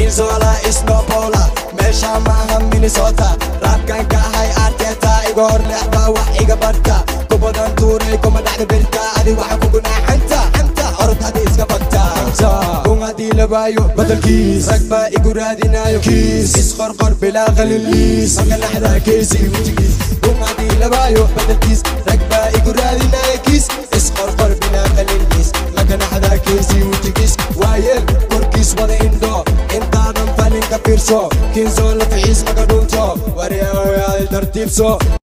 kinzola isnobola meesha maaha minnesota raabkan ka ahay arteta iga hor leexda wax iga barta kubadan tuuray kuma dhexda birta adi waxa kugu naaxanta xanta orod hadi iska bagta kun haddii labaayo badalkiis rag baa igu raadinayo kiis isqorqor bilaa qaliliis maka naxda keesi wejigiis kun haddii labaayo badalkiis rag baa igu raadinayo kiis isqorqor bilaa qaliliis maka naxda keesi wejigiis waayeel korkiis wada indho intaadan falin ka fiirso kiinsoon la fixiis maka dhunto waryahoyaal tartiibso